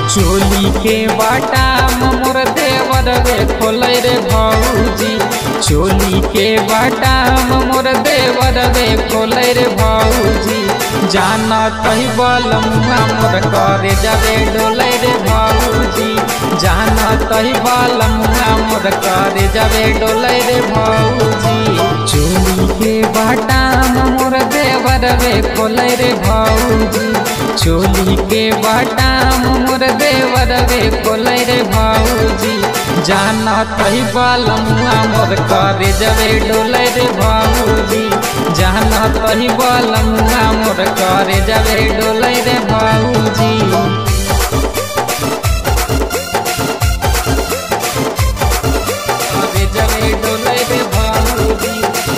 चोली के बाटा मोर देवर रे खोलै रे भौजी चोली के बाटा मोर देवर रे खोलै रे भौजी जाना तही बलमुआ मोर करे जावे डोलै रे भौजी जाना तही बलमुआ मोर करे जावे डोलै रे भौजी चोली के बाटा मोर देवर रे खोलै रे भौजी चोली के बाटा मोर देवर रे खोलै रे भौजी जाना तही बलमुआ मोर करे जवे डोलै रे भौजी जाना तही बलमुआ मोर करे जवे डोलै रे भौजी करे जवे डोलै रे भौजी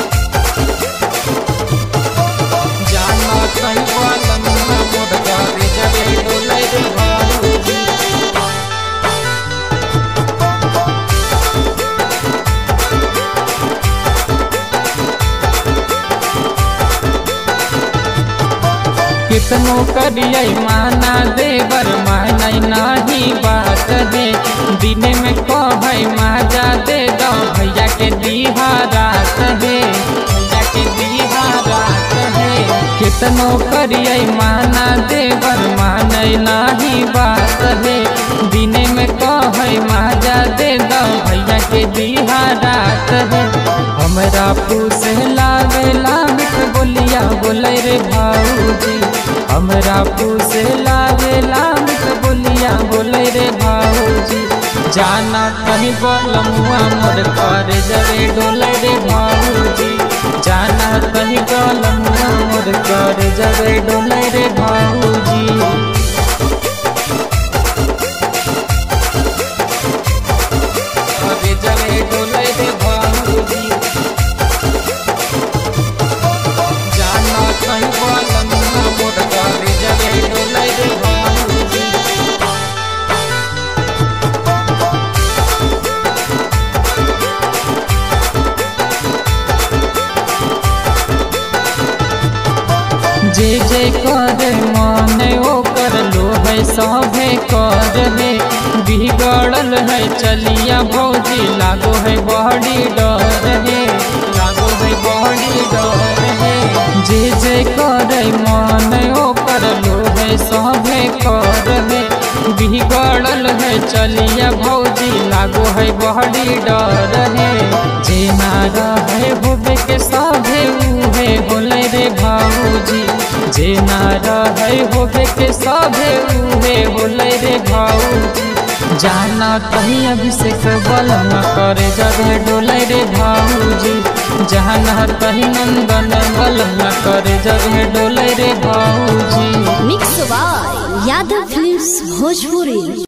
जाना तही बलमुआ मोर करे जवे डोलै रे भौजी कितनो करियै माना देवर मानै नाही बात है दिन में कहै माजा दे दो भैया के दीहा रात है भैया के दीहा रात है कितनो करियै माना देवर मानै नाही बात है दिन में कहै माजा दे दो भैया के दीहा रात है हमरा पूसे लावेला मिठ बोलिया बोलै रे भाऊजी हमरा पूसे लावेला मिठ बोलिया बोलै रे भाऊजी जाना कहीं बलमुआ मोर कर जवे डोलै रे भाऊजी जाना कहीं बलमुआ मोर कर जवे डोलै रे भाऊजी करे जवे डोलै रे भाऊजी जाना कहीं बलमुआ मोर करे जवे डोलै रे भाऊजी जे जे कर मन ओकर लो है सभे कर है बिगड़ल है चलिया भौजी लागो है बड़ी डर है लागो है बड़ी डर है जे जे कर मन ओकर लो है सभे कर है बिगड़ल है चलिया भौजी लागो है बड़ी डर है जे ना रहे होबे के सभे उहे होले रे भाऊजी जे ना रहे होबे के सभे उहे होले रे भाऊजी जाना कहीं अभिषेक बलमा करे जगह डोले रे भाऊजी जाना कहीं नंदन बलमा करे जगह डोले रे भाऊजी mix by Yadav films Bhojpuri